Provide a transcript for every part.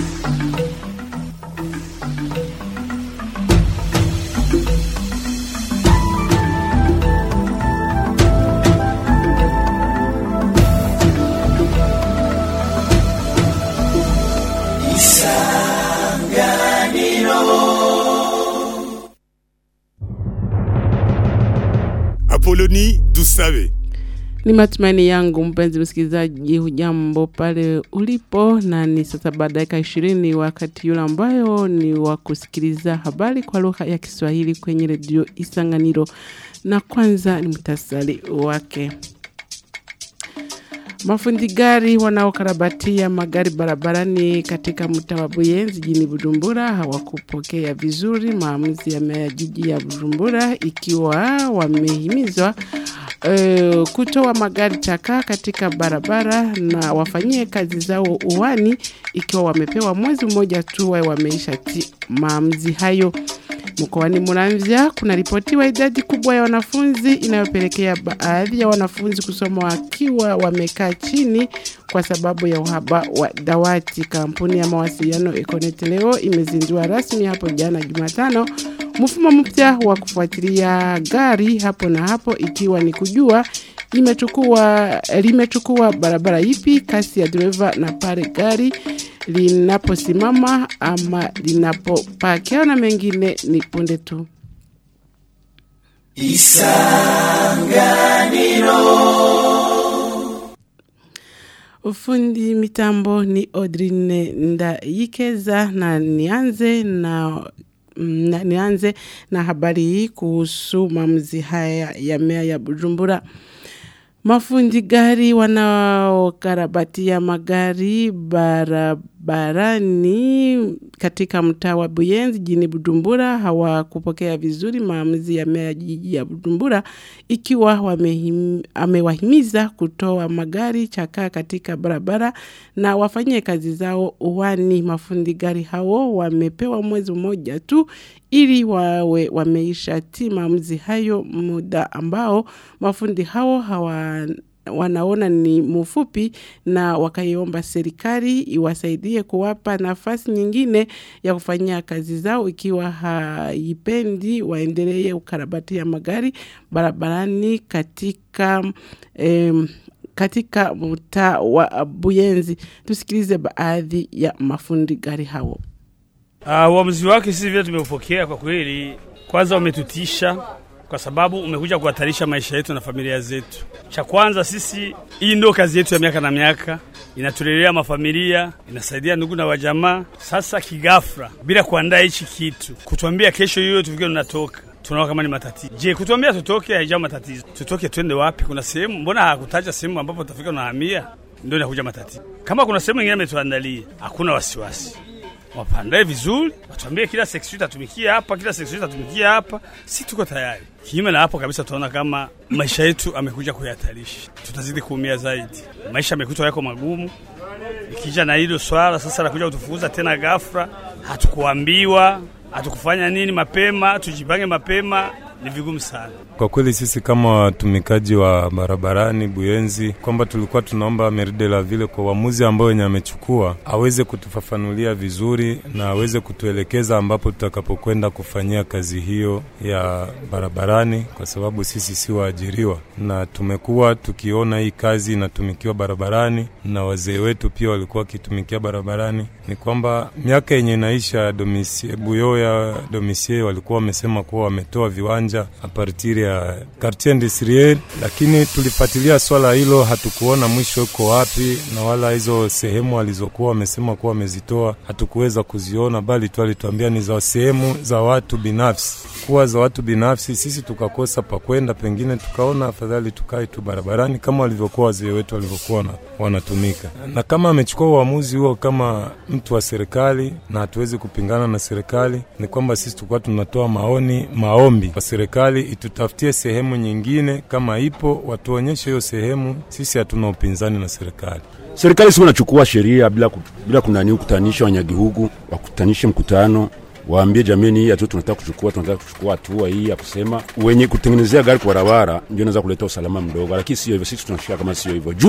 Apoloni Dusabe. Ni matumaini yangu mpenzi msikilizaji, hujambo pale ulipo, na ni sasa baada ya dakika ishirini wakati yule ambayo ni wa kusikiliza habari kwa lugha ya Kiswahili kwenye redio Isanganiro, na kwanza ni mtasari wake. Mafundi gari wanaokarabatia magari barabarani katika mtaa wa Buyenzi jijini Bujumbura hawakupokea vizuri maamuzi ya meya jiji ya Bujumbura, ikiwa wamehimizwa uh, kutoa magari chakaa katika barabara na wafanyie kazi zao uwani, ikiwa wamepewa mwezi mmoja tu wawe wameisha ti maamuzi hayo. Mkoani Muramvya kuna ripotiwa idadi kubwa ya wanafunzi inayopelekea baadhi ya wanafunzi kusoma wakiwa wamekaa chini kwa sababu ya uhaba wa dawati. Kampuni ya mawasiliano Econet leo imezindua rasmi hapo jana Jumatano mfumo mpya wa kufuatilia gari hapo na hapo, ikiwa ni kujua imechukua limechukua barabara ipi, kasi ya dereva na pale gari linaposimama ama linapopakia na mengine ni punde tu. Ufundi mitambo ni Odrine Ndayikeza na nianze na na nianze na habari hii kuhusu maamuzi haya ya meya ya Bujumbura. Mafundi gari wanaokarabatia magari barabarani katika mtaa wa Buyenzi jijini Bujumbura hawakupokea vizuri maamuzi ya meya jiji ya Bujumbura, ikiwa wamehim, amewahimiza kutoa magari chakaa katika barabara na wafanyie kazi zao uwani. Mafundi gari hao wamepewa mwezi mmoja tu ili wawe wameisha ti maamuzi hayo, muda ambao mafundi hao hawa wanaona ni mfupi na wakaiomba serikali iwasaidie kuwapa nafasi nyingine ya kufanyia kazi zao, ikiwa haipendi waendelee ukarabati ya magari barabarani katika em, katika mtaa wa Buyenzi. Tusikilize baadhi ya mafundi gari hao. Uh, uamuzi wake sisi vile tumeupokea kwa kweli, kwanza umetutisha kwa sababu umekuja kuhatarisha maisha yetu na familia zetu. Cha kwanza sisi, hii ndio kazi yetu ya miaka na miaka, inatulelea mafamilia, inasaidia ndugu na wajamaa. Sasa kigafra, bila kuandaa hichi kitu, kutuambia kesho hiyo tufike tunatoka tunaona kama ni matatizo. Je, kutuambia tutoke haijao matatizo? Tutoke twende wapi? Kuna sehemu, mbona hakutaja sehemu ambapo tutafika unahamia? Ndio inakuja matatizo. Kama kuna sehemu nyingine ametuandalia, hakuna wasiwasi wapandae vizuri, watuambie kila section itatumikia hapa, kila section itatumikia hapa, si tuko tayari. Kinyume na hapo kabisa, tunaona kama maisha yetu amekuja kuyahatarisha, tutazidi kuumia zaidi. Maisha amekuta yako magumu, ikija na hilo swala sasa nakuja kutufukuza tena ghafla, hatukuambiwa hatukufanya nini mapema, tujipange mapema, ni vigumu sana. Kwa kweli sisi kama watumikaji wa barabarani Buyenzi, kwamba tulikuwa tunaomba Meride la vile kwa uamuzi ambao wenye amechukua aweze kutufafanulia vizuri na aweze kutuelekeza ambapo tutakapokwenda kufanyia kazi hiyo ya barabarani, kwa sababu sisi si waajiriwa na tumekuwa tukiona hii kazi inatumikiwa barabarani na wazee wetu pia walikuwa wakitumikia barabarani. Ni kwamba miaka yenye inaisha domisie, Buyoya domisie walikuwa wamesema kuwa wametoa viwanja apartir ya quartier industriel, lakini tulifuatilia swala hilo, hatukuona mwisho uko wapi, na wala hizo sehemu walizokuwa wamesema kuwa wamezitoa hatukuweza kuziona, bali tu alituambia ni za sehemu za watu binafsi, kuwa za watu binafsi. Sisi tukakosa pa kwenda, pengine tukaona afadhali tukae tu barabarani kama walivyokuwa wazee wetu walivyokuwa wanatumika. Na kama amechukua uamuzi huo kama mtu wa serikali, na hatuwezi kupingana na serikali, ni kwamba sisi tulikuwa tunatoa maoni, maombi kwa serikali itutafutie sehemu nyingine, kama ipo watuonyeshe hiyo sehemu. Sisi hatuna upinzani na serikali. Serikali sio nachukua sheria bila, ku, bila kunani kutanisha wanyagihugu, wakutanishe mkutano waambie jamii hii hatu tunataka kuchukua, tunataka kuchukua hatua hii ya kusema wenye kutengenezea gari kwa barabara ndio naweza kuleta usalama mdogo, lakini sio hivyo. Sisi tunashika kama sio hivyo, juu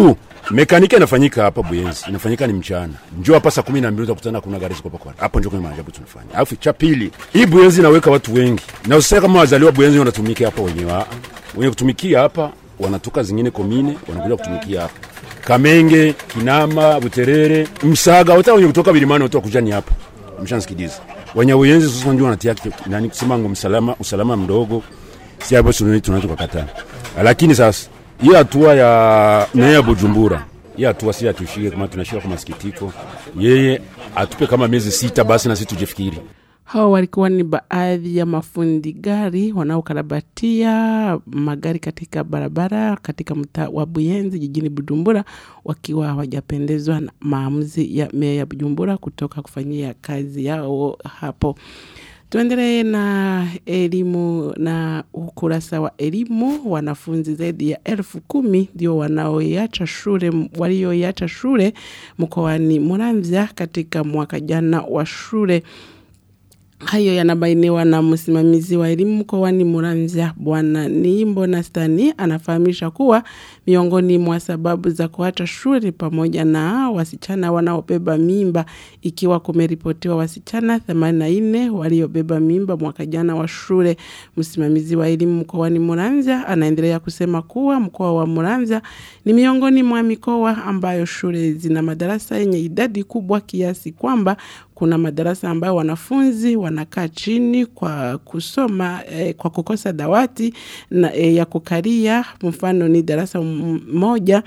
mekanike inafanyika hapa Buyenzi, inafanyika ni mchana, njoo hapa saa kumi na mbili utakutana kuna gari ziko hapa. Hapo ndio kwenye maajabu tunafanya. Alafu cha pili, hii Buyenzi inaweka watu wengi, na usisema kama wazaliwa Buyenzi wanatumika hapa wenyewe, ah, wenye kutumikia hapa wanatoka zingine komine wanakuja kutumikia hapa Kamenge, Kinama, Buterere, Msaga, hata wenye kutoka Bilimani watu wakuja ni hapa. Mshansikiliza. Wenye Buyenzi sasa ndio wanatia nani kusema ngo msalama, usalama mdogo. Si hapo tunaweza kukataa. Lakini sasa hii hatua ya meya ya Bujumbura, hii hatua si atushike kama tunashika kwa masikitiko. Yeye atupe kama miezi sita basi na sisi tujifikiri. Hao walikuwa ni baadhi ya mafundi gari wanaokarabatia magari katika barabara katika mtaa wa Buyenzi jijini Bujumbura, wakiwa hawajapendezwa na maamuzi ya meya ya Bujumbura kutoka kufanyia kazi yao hapo. Tuendelee na elimu na ukurasa wa elimu. Wanafunzi zaidi ya elfu kumi ndio wanaoiacha shule walioiacha shule mkoani Muramvya katika mwaka jana wa shule. Hayo yanabainiwa na msimamizi wa elimu mkoani Muramvya Bwana Niimbo na Stani anafahamisha kuwa miongoni mwa sababu za kuacha shule pamoja na wasichana wanaobeba mimba, ikiwa kumeripotiwa wasichana 84 waliobeba mimba mwaka jana wa shule. Msimamizi wa elimu mkoani Muramvya anaendelea kusema kuwa mkoa wa Muramvya ni miongoni mwa mikoa ambayo shule zina madarasa yenye idadi kubwa kiasi kwamba kuna madarasa ambayo wanafunzi wanakaa chini kwa kusoma eh, kwa kukosa dawati na, eh, ya kukaria. Mfano ni darasa moja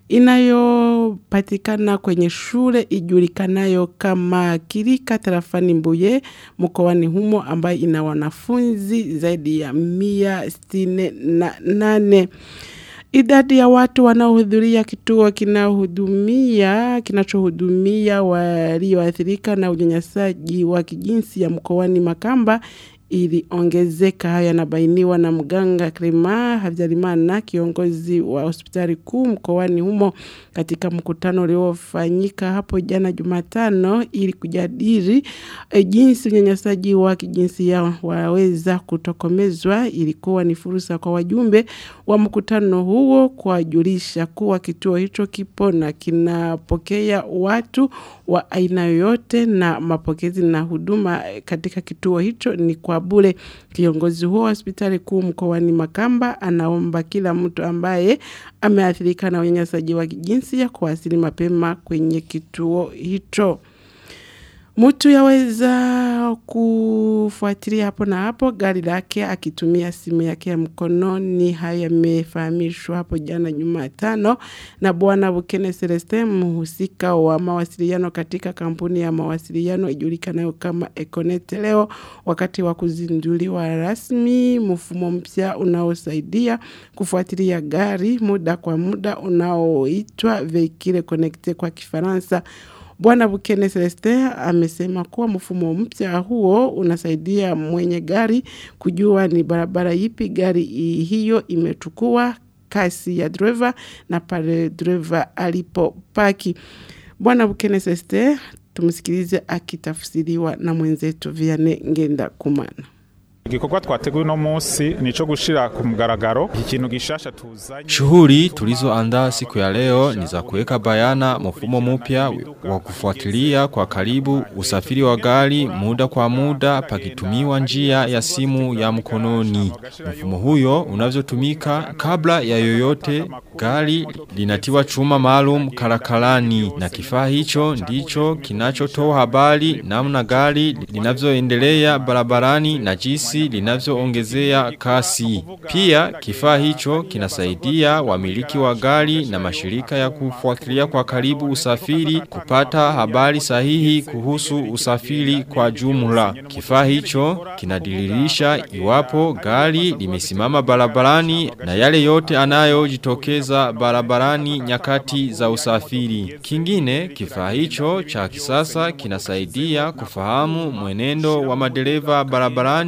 inayopatikana kwenye shule ijulikanayo kama Kirika tarafani Mbuye mkoani humo ambayo ina wanafunzi zaidi ya mia sitini na nane. Idadi ya watu wanaohudhuria kituo kinahudumia kinachohudumia walioathirika na unyanyasaji wa kijinsia mkoani Makamba iliongezeka. Haya yanabainiwa na mganga Krema Habyarimana, kiongozi wa hospitali kuu mkoani humo, katika mkutano uliofanyika hapo jana Jumatano ili kujadili e, jinsi unyanyasaji wa kijinsia waweza kutokomezwa. Ilikuwa ni fursa kwa wajumbe wa mkutano huo kuwajulisha kuwa kituo hicho kipo na kinapokea watu wa aina yoyote na mapokezi na huduma katika kituo hicho ni kwa bure. Kiongozi huo wa hospitali kuu mkoani Makamba anaomba kila mtu ambaye ameathirika na unyanyasaji wa kijinsia kuwasili mapema kwenye kituo hicho. Mtu yaweza kufuatilia hapo na hapo gari lake akitumia simu yake ya mkononi. Haya yamefahamishwa hapo jana Jumatano na Bwana Bukene Celestin, mhusika wa mawasiliano katika kampuni ya mawasiliano ijulikanayo kama Econet leo, wakati wa kuzinduliwa rasmi mfumo mpya unaosaidia kufuatilia gari muda kwa muda unaoitwa Vehicle Connecte kwa Kifaransa. Bwana Bukene Celestin amesema kuwa mfumo mpya huo unasaidia mwenye gari kujua ni barabara ipi gari hiyo imechukua, kasi ya dreva na pale dreva alipopaki. Bwana Bukene Celestin, tumsikilize akitafsiriwa na mwenzetu Vianney Ngenda Kumana. Igikorwa twateguye uno munsi nico gushira ku mugaragaro ikintu gishasha tuzanye. Shughuli tulizoandaa siku ya leo ni za kuweka bayana mfumo mpya wa kufuatilia kwa karibu usafiri wa gari muda kwa muda pakitumiwa njia ya simu ya mkononi. Mfumo huyo unavyotumika kabla ya yoyote gari linatiwa chuma maalum karakarani na kifaa hicho ndicho kinachotoa habari namna gari linavyoendelea barabarani na jinsi linavyoongezea kasi. Pia kifaa hicho kinasaidia wamiliki wa gari na mashirika ya kufuatilia kwa karibu usafiri kupata habari sahihi kuhusu usafiri kwa jumla. Kifaa hicho kinadiririsha iwapo gari limesimama barabarani na yale yote anayojitokeza barabarani nyakati za usafiri. Kingine kifaa hicho cha kisasa kinasaidia kufahamu mwenendo wa madereva barabarani kama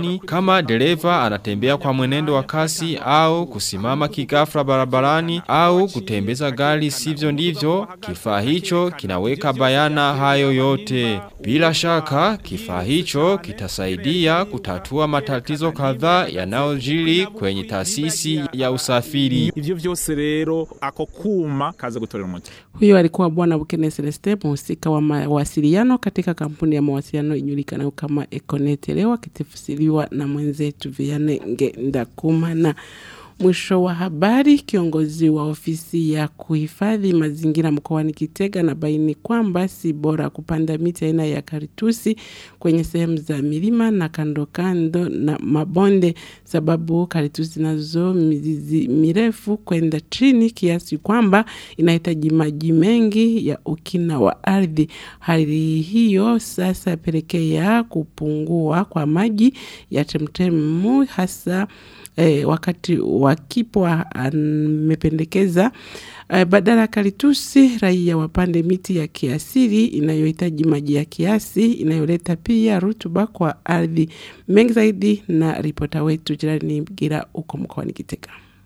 kama dereva anatembea kwa mwenendo wa kasi au kusimama kigafra barabarani au kutembeza gari sivyo ndivyo, kifaa hicho kinaweka bayana hayo yote. Bila shaka, kifaa hicho kitasaidia kutatua matatizo kadhaa yanayojiri kwenye taasisi ya usafiri. ivyo vyose rero ako kuma kaza gutorera umuti Huyo alikuwa Bwana Bukene Celeste, mhusika wa mawasiliano katika kampuni ya mawasiliano ijulikanayo kama Econet, leo akitafsiriwa na mwenzetu Viane Ngendakumana. Mwisho wa habari, kiongozi wa ofisi ya kuhifadhi mazingira mkoani Kitega na baini kwamba si bora kupanda miti aina ya karitusi kwenye sehemu za milima na kando kando na mabonde, sababu karitusi nazo mizizi mirefu kwenda chini kiasi kwamba inahitaji maji mengi ya ukina wa ardhi. Hali hiyo sasa pelekea kupungua kwa maji ya chemchemu hasa eh, wakati wa kipwa amependekeza eh, badala ya karitusi raia wapande miti ya kiasili inayohitaji maji ya kiasi inayoleta pia rutuba kwa ardhi. Mengi zaidi na ripota wetu jirani Gira uko mkoani Kitega.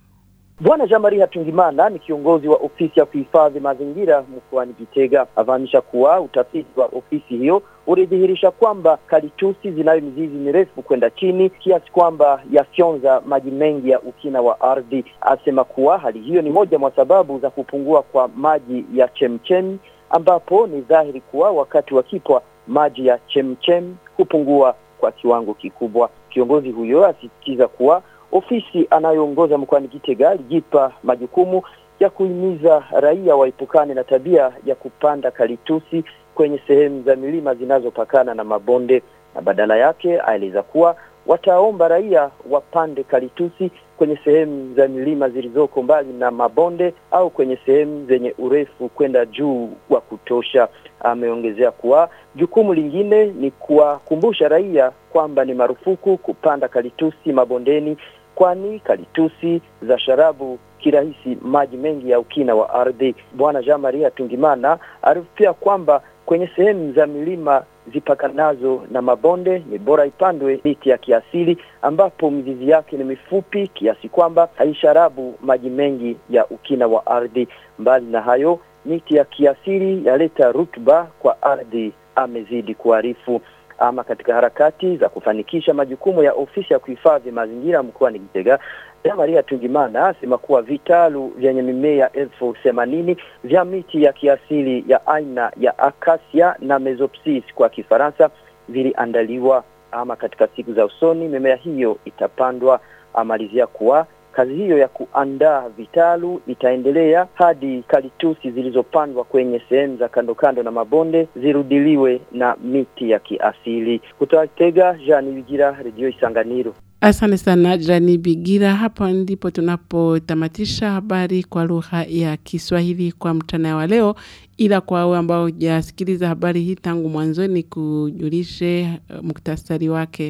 Bwana Jean Marie Hatungimana ni kiongozi wa ofisi ya kuhifadhi mazingira mkoani Gitega. Afahamisha kuwa utafiti wa ofisi hiyo ulidhihirisha kwamba kalitusi zinayo mizizi mirefu kwenda chini kiasi kwamba yafyonza maji mengi ya ukina wa ardhi. Asema kuwa hali hiyo ni moja mwa sababu za kupungua kwa maji ya chemchem, ambapo ni dhahiri kuwa wakati wa kipwa maji ya chemchem hupungua kwa kiwango kikubwa. Kiongozi huyo asisitiza kuwa ofisi anayoongoza mkoani Gitega alijipa majukumu ya kuhimiza raia waepukane na tabia ya kupanda kalitusi kwenye sehemu za milima zinazopakana na mabonde, na badala yake aeleza kuwa wataomba raia wapande kalitusi kwenye sehemu za milima zilizoko mbali na mabonde au kwenye sehemu zenye urefu kwenda juu wa kutosha. Ameongezea kuwa jukumu lingine ni kuwakumbusha raia kwamba ni marufuku kupanda kalitusi mabondeni, kwani kalitusi za sharabu kirahisi maji mengi ya ukina wa ardhi. Bwana Jean Maria Tungimana aripia kwamba kwenye sehemu za milima zipakanazo na mabonde ni bora ipandwe miti ya kiasili ambapo mizizi yake ni mifupi kiasi kwamba haisharabu maji mengi ya ukina wa ardhi. Mbali na hayo, miti ya kiasili yaleta rutuba kwa ardhi, amezidi kuarifu. Ama katika harakati za kufanikisha majukumu ya ofisi ya kuhifadhi mazingira mkoani Gitega, Maria Tungimana asema kuwa vitalu vyenye mimea elfu themanini vya miti ya kiasili ya aina ya akasia na mesopsis kwa Kifaransa viliandaliwa. Ama katika siku za usoni mimea hiyo itapandwa. Amalizia kuwa kazi hiyo ya kuandaa vitalu itaendelea hadi kalitusi zilizopandwa kwenye sehemu za kando kando na mabonde zirudiliwe na miti ya kiasili. Kutoka Tega, Jean Wigira, Redio Isanganiro. Asante sana Jani Bigira. Hapa ndipo tunapotamatisha habari kwa lugha ya Kiswahili kwa mchana wa leo, ila kwa wale ambao hujasikiliza habari hii tangu mwanzoni, kujulishe uh, muktasari wake.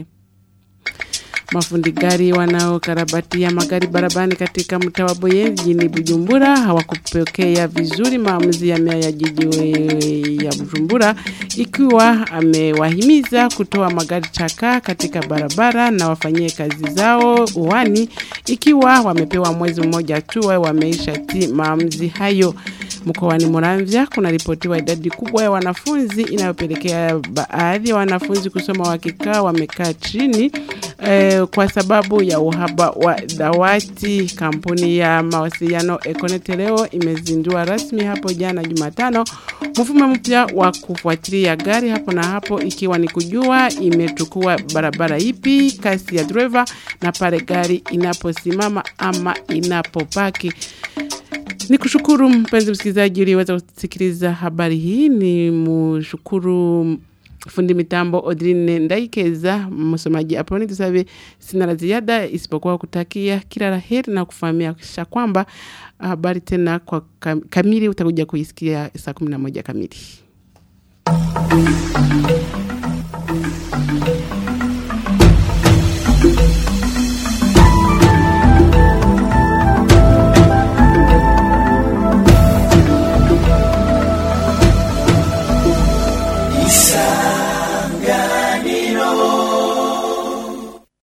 Mafundi gari wanaokarabatia magari barabarani katika mtaa wa Boye jijini Bujumbura hawakupokea vizuri maamuzi ya meya ya jiji we- ya Bujumbura, ikiwa amewahimiza kutoa magari chaka katika barabara na wafanyie kazi zao uwani, ikiwa wamepewa mwezi mmoja tu wawe wameishati maamuzi hayo. Mkoani Muramvya kuna ripotiwa idadi kubwa ya wanafunzi inayopelekea baadhi ya wanafunzi kusoma wakikaa wamekaa chini eh, kwa sababu ya uhaba wa dawati. Kampuni ya mawasiliano Econet leo imezindua rasmi hapo jana Jumatano mfumo mpya wa kufuatilia gari hapo na hapo, ikiwa ni kujua imechukua barabara ipi, kasi ya driver na pale gari inaposimama ama inapopaki. Ni kushukuru mpenzi msikilizaji uliweza kusikiliza habari hii. Ni mshukuru fundi mitambo Odrine Ndaikeza, msomaji Aproni Tusabe. Sina la ziada isipokuwa kutakia kila la heri na kufahamisha kwamba habari tena kwa kam- kamili utakuja kuisikia saa 11 kamili.